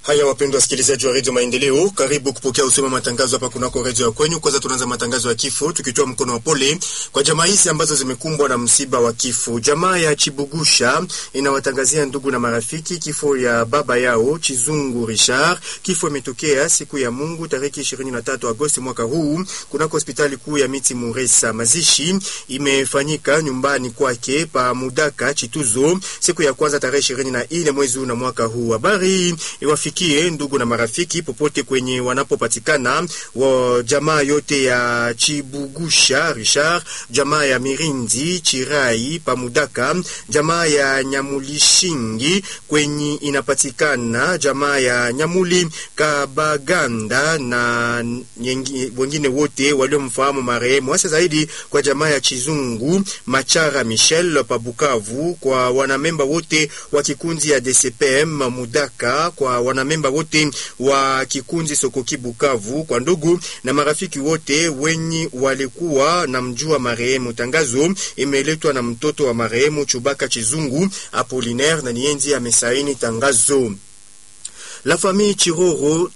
Haya, wapendwa wasikilizaji wa redio Maendeleo, karibu kupokea usoma matangazo hapa kunako redio ya kwenyu. Kwanza tunaanza matangazo ya kifo tukitoa mkono wa pole kwa jamaa hizi ambazo zimekumbwa na msiba wa kifo. Jamaa ya Chibugusha inawatangazia ndugu na marafiki kifo ya baba yao Chizungu Richard. Kifo imetokea siku ya Mungu tariki 23 Agosti mwaka huu kunako hospitali kuu ya Miti Muresa. Mazishi imefanyika nyumbani kwake pa Mudaka Chituzo siku ya kwanza tarehe 24 mwezi huu na mwaka huu. Habari iwafikie ndugu na marafiki popote kwenye wanapopatikana wa jamaa yote ya Chibugusha Richard, jamaa ya Mirindi Chirai Pamudaka, jamaa ya Nyamulishingi kwenye inapatikana jamaa ya Nyamuli Kabaganda na nyengi- wengine wote waliomfahamu marehemu, hasa zaidi kwa jamaa ya Chizungu Machara Michel Pabukavu, kwa wanamemba wote wa kikundi ya DCPM Mudaka, kwa wanamemba wote wa kikundi Sokoki Bukavu, kwa ndugu na marafiki wote wenye walikuwa na mjua marehemu. Tangazo imeletwa na mtoto wa marehemu Chubaka Chizungu Apolinaire na nienzi amesaini tangazo. La famille Chiroro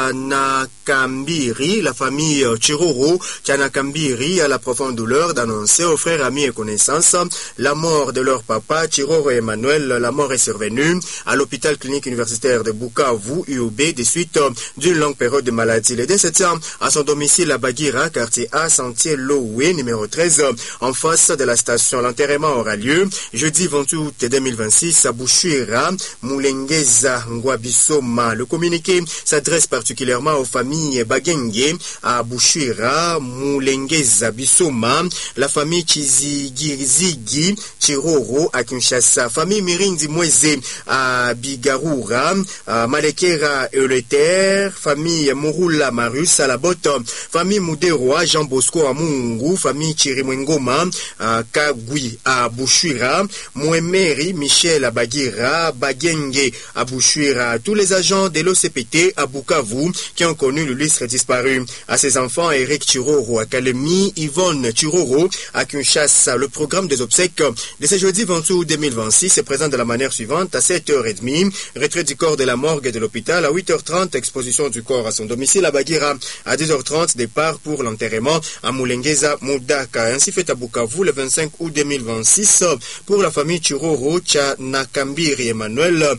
Chanakambiri, la famille Chiroro Chanakambiri a la profonde douleur d'annoncer aux frères, amis et connaissances la mort de leur papa Chiroro Emmanuel. La mort est survenue à l'hôpital clinique universitaire de Bukavu, UOB, des suites d'une longue période de maladie. Le décédé à son domicile à Bagira, quartier A, sentier Lowe, numéro 13, en face de la station. L'enterrement aura lieu jeudi 28 août 2026 à Bouchira, Moulengeza, Ngwabisoma. Le communiqué s'adresse particulièrement aux familles Bagenge à Bouchira, Moulengeza, Bisoma, la famille Chizigirizigi, Chiroro à Kinshasa, famille Mirindi Mweze à Bigarura, à Malekera Euleter, famille Murula Marus à la botte, famille Muderoa, Jean Bosco à Mungu, famille Chirimwengoma à Kagui à Bouchira, Mouemeri Michel à Bagira, Bagenge à Bouchira, tous les agents de l'OCPT à Bukavu qui ont connu l'illustre disparu. À ses enfants, Eric Chiroro à Kalemi, Yvonne Chiroro à Kinshasa. Le programme des obsèques de ce jeudi 28 août 2026 se présente de la manière suivante à 7h30, retrait du corps de la morgue de l'hôpital à 8h30, exposition du corps à son domicile à Bagira à 10h30, départ pour l'enterrement à Moulengeza Moudaka. Ainsi fait à Bukavu le 25 août 2026 pour la famille Chiroro Chanakambiri Emmanuel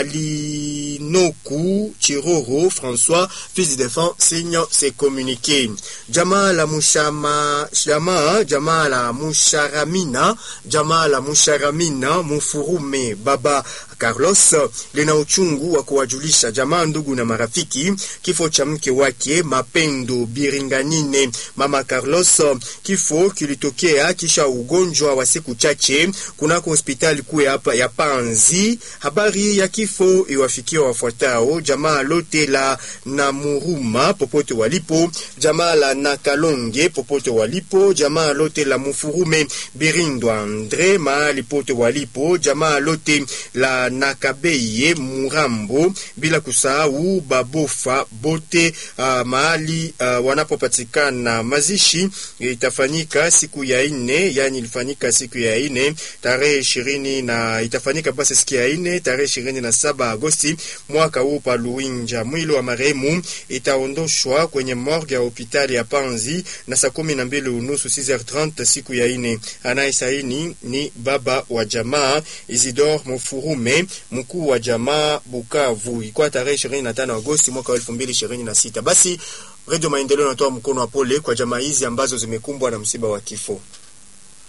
Alinoku Chiroro François, fils du défunt, signe ses communiqués. Jamaa la Mushama, jamaa, jamaa la Musharamina, jamaa la Musharamina, Mufurume, Baba Carlos lina uchungu wa kuwajulisha jamaa, ndugu na marafiki kifo cha mke wake Mapendo Biringanine. Mama Carlos, kifo kilitokea kisha ugonjwa wa siku chache kunako hospitali kuu ya hapa ya Panzi. Habari ya kifo iwafikia wafuatao: jamaa lote la Namuruma popote walipo, jamaa la Nakalonge popote walipo, jamaa lote la Mufurume Birindo Andre mahali pote walipo, jamaa lote la Nakabeye Murambo, bila kusahau Babofa bote uh, mahali uh, wanapopatikana. Mazishi itafanyika siku ya ine, yani ilifanyika siku ya ine tarehe ishirini na itafanyika basi siku ya ine tarehe ishirini na saba Agosti mwaka huu pa Luinja. Mwili wa marehemu itaondoshwa kwenye morgue ya hospitali ya Panzi na saa kumi na mbili unusu 6h30 siku ya ine. Anayesaini ni baba wa jamaa Isidore Mufurume, mkuu wa jamaa Bukavu. Ilikuwa tarehe 25 Agosti mwaka wa 2026. Basi Radio Maendeleo inatoa mkono wa pole kwa jamaa hizi ambazo zimekumbwa na msiba wa kifo.